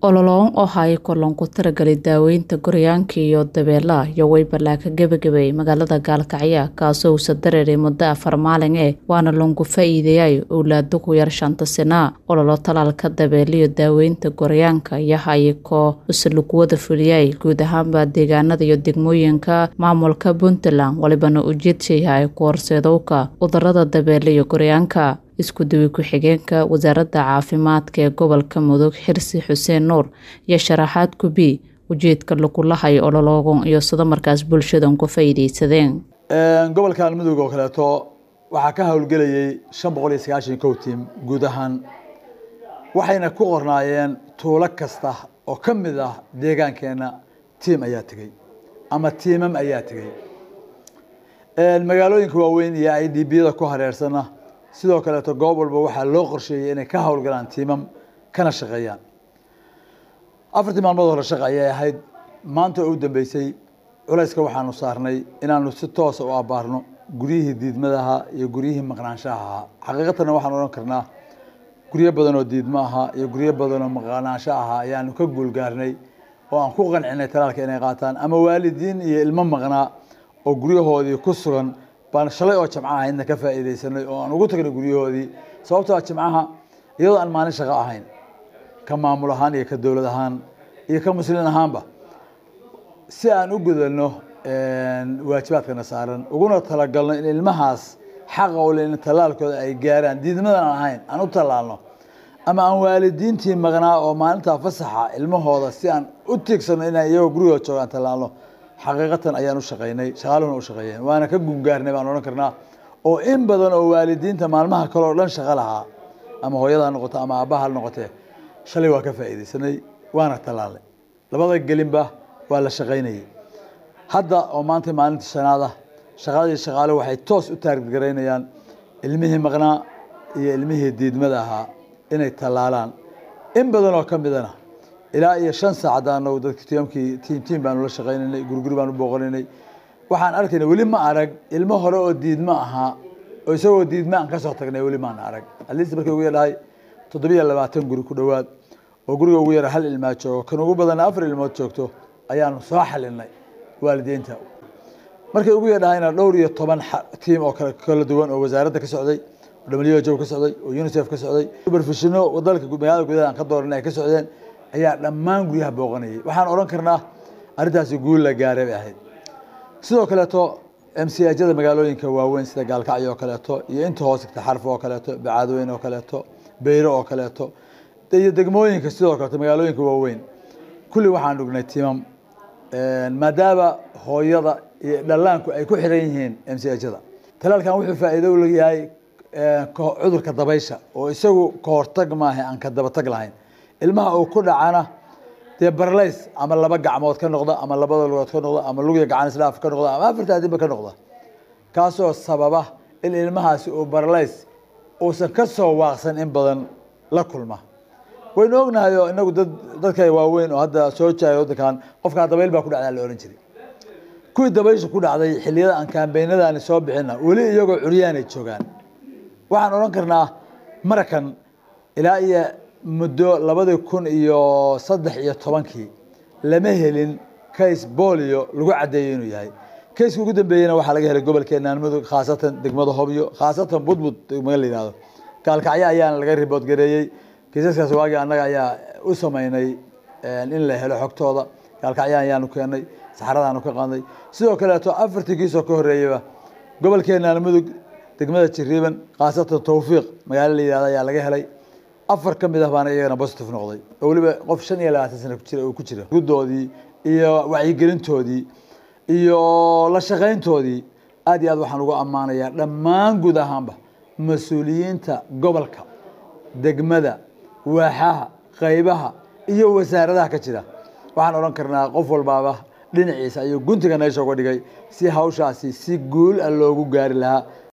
ololoon oo haya kulan ku tiragalay daaweynta goryaanka iyo dabeelaha iyo waybalaa ka gebagabay magaalada gaalkacyo kaasoo uusa dareeray muddo afar maalin eh waana lungu faa'iideeyay owlaado ku yar shanta sana ololo talaalka dabeeliyo daaweynta goryaanka iyo hayakoo usaluguwada fuliyay guud ahaanba deegaanada iyo degmooyinka maamulka puntland walibana ujeedsayahay ku horseedowka cudurada dabeele iyo goryaanka isku duwi ku-xigeenka wasaaradda caafimaadka ee gobolka mudug xirsi xuseen nuur iyo sharaxaad kubi ujeedka lagulahay ololoogan iyo sida markaas bulshadan ku faa'iideysadeen gobolkan mudug oo kaleeto waxaa ka howlgelayay shan boqol iyo sagaashan kow tiim guud ahaan waxayna ku qornaayeen tuulo kasta oo ka mid ah deegaankeena tiim ayaa tegey ama tiimam ayaa tegey magaalooyinka waaweyn iyo i d biyada ku hareersana sidoo kaleeto goob walba waxaa loo qorsheeyey inay ka howlgalaan tiimam kana shaqeeyaan afartii maalmood hore shaqa ayay ahayd maanta oo u dambeysay culayska waxaanu saarnay inaanu si toosa u abaarno guryihii diidmadaha iyo guryihii maqnaanshaha ahaa xaqiiqatanna waxaan odhan karnaa guryo badan oo diidmo ahaa iyo guryo badan oo maqnaansho ahaa ayaanu ka guulgaarnay oo aan ku qancinay talaalka inay qaataan ama waalidiin iyo ilmo maqnaa oo guryahoodii ku sugan baan shalay oo jamco ahaydna ka faa'iideysanay oo aan ugu tagnay guryahoodii sababtoo a jimcaha iyadoo aan maalin shaqo ahayn ka maamul ahaan iyo ka dowlad ahaan iyo ka muslin ahaanba si aan u gudano waajibaadkana saaran uguna talagalno in ilmahaas xaqa u le in tallaalkooda ay gaaraan diidmadan aan ahayn aan u tallaalno ama aan waalidiintii maqnaa oo maalintaa fasaxa ilmahooda si aan u tiigsano inaan iyagoo gurigooda joogaan tallaalno xaqiiqatan ayaan u shaqaynay shaqaaluhuna u shaqeeyeen waana ka gungaarnay baan odhan karnaa oo in badan oo waalidiinta maalmaha kale oo dhan shaqo lahaa ama hooyada ha noqoto ama aabbaha ha noqotee shalay waa ka faa'iideysanay waana tallaalnay labada gelinba waa la shaqaynayay hadda oo maanta maalinta shanaad ah shaqadii shaqaale waxay toos u taargaraynayaan ilmihii maqnaa iyo ilmihii diidmada ahaa inay tallaalaan in badan oo ka midana ilaa iyo shan saacad anagu dadki tiimkii tiim tiim baanu la shaqaynaynay guriguri baanu booqanaynay waxaan arkaynay weli ma arag ilmo hore oo diidmo ahaa oo isagoo diidmo aan kasoo tagnay weli maana arag atleast markii ugu yadhahay toddobiyo labaatan guri ku dhowaad oo guriga ugu yara hal ilmaa joogo kan ugu badanna afar ilmood joogto ayaanu soo xalinay waalidiinta markay ugu yadhahayna dhowr iyo toban tiim oo kala duwan oo wasaaradda ka socday oo ka socday oo unicef ka socday superfishino dalka magaalada gudaha aan ka dooranay ay ka socdeen ayaa dhammaan guryaha booqanayay waxaan odhan karnaa arrintaasi guul la gaaray bay ahayd sidoo kaleeto mcjada magaalooyinka waaweyn sida gaalkacyo oo kaleeto iyo inta hoos igta xarf oo kaleeto bacaadweyn oo kaleeto beyro oo kaleeto iyo degmooyinka sidoo kaleeto magaalooyinka waaweyn kulli waxaan dhugnay timam maadaama hooyada iyo dhallaanku ay ku xiran yihiin mcjada talaalkan wuxuu faa'iido u leeyahay cudurka dabaysha oo isagu ka hortag maaha aan ka dabatag lahayn ilmaha uu ku dhacana dee barlays ama laba gacmood ka noqda ama labada lugood ka noqda ama lugya gacan isdhaaf ka noqda ama afarta adinba ka noqda kaasoo sababa in ilmahaasi uu barlays uusan ka soo waaqsan in badan la kulma waynu ognahay oo inagu dad dadka waaweyn oo hadda soo jaaya waddankan qofkaa dabayl baa ku dhacdaa la ohan jiray kuwii dabaysha ku dhacday xilliyada aan kaambeynadaani soo bixina weli iyagoo curyaanay joogaan waxaan odhan karnaa marakan ilaa iyo muddo labadii kun iyo saddex iyo tobankii lama helin case bolio lagu caddeeyo inuu yahay kayska ugu dambeeyena waxaa laga helay gobolkeenaan mudug khaasatan degmada hobyo khaasatan budbud degmada la yihahdo gaalkacyo ayaana laga ribood gareeyey kiisaskaas waagii annaga ayaa u sameynay in la helo xogtooda gaalkacyo ayaanu keenay saxaradaanu ka qaadnay sidoo kaleeto afartii kiisoo ka horreeyaba gobolkeenaan mudug degmada jiriiban khaasatan tawfiiq magaalo la yihahdo ayaa laga helay afar ka mid ah baana iyagana positive noqday oo weliba qof shan iyo labaatan sana kujira uu ku jira gudoodii iyo wacyigelintoodii iyo la shaqayntoodii aad iyo aad waxaan ugu ammaanayaa dhammaan guud ahaanba mas-uuliyiinta gobolka degmada waaxaha qaybaha iyo wasaaradaha ka jira waxaan odhan karnaa qof walbaaba dhinaciisa ayuu guntiga neesha uga dhigay si hawshaasi si guul ah loogu gaari lahaa